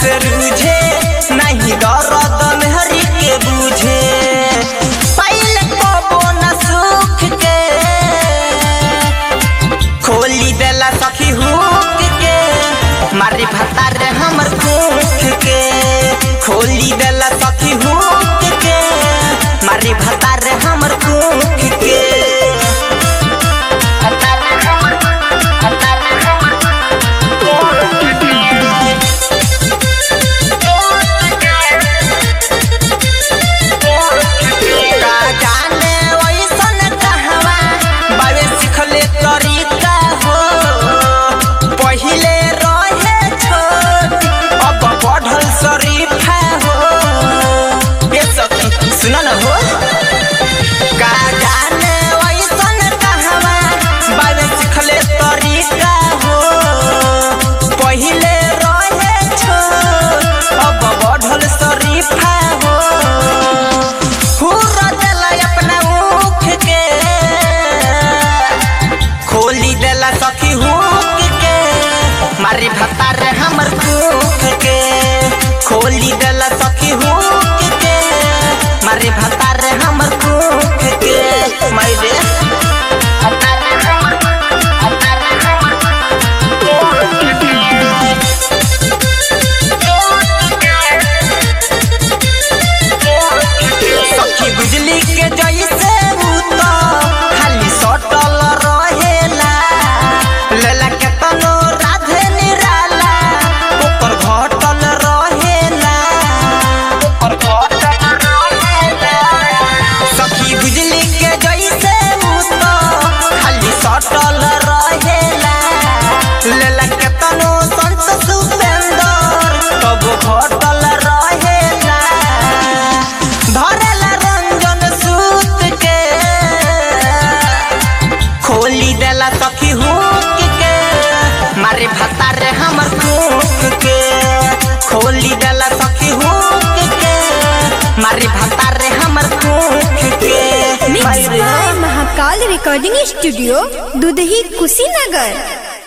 से रूझे नहीं दर्द मेहरी के बूझे पहले कबो न सुख के खोली देला सखी हुक के मारी भतार हमर कुख के खोली देला सखी हुक के मारी भतार हमर कुख के का जाने ओइसन कहवा बावे सिखले तरीका हो पहिले रहे छोट अब बढ़ल शरीफा हो ये सब सुन न हो का जाने ओइसन कहवा बावे सिखले तरीका हो पहिले रहे छोट अब बढ़ल शरीफा हो हुर्रा देला अपना ऊख के खोली देला सखी हुक के मारी भतार हमर कुख के खोली देला सखी हुक के मारी भतार हमर कुख के मारे सखी बिजली के जैसे भूत खाली सटल रहेला लेला के तनो राधे निराला ऊपर घटल रहेला ऊपर घटल रहेला सखी बिजली के जैसे भूत खाली सटल रहेला लेला के तनो संत सुपेंदर तब घटल रहेला धरेला रंजन सूत के खोली देला सखी हुक के मारे भतारे हमर कुक के खोली देला सखी हुक के मारे भतारे हमर कुक के mix by Mahakal recording studio Dudhahi Kushinagar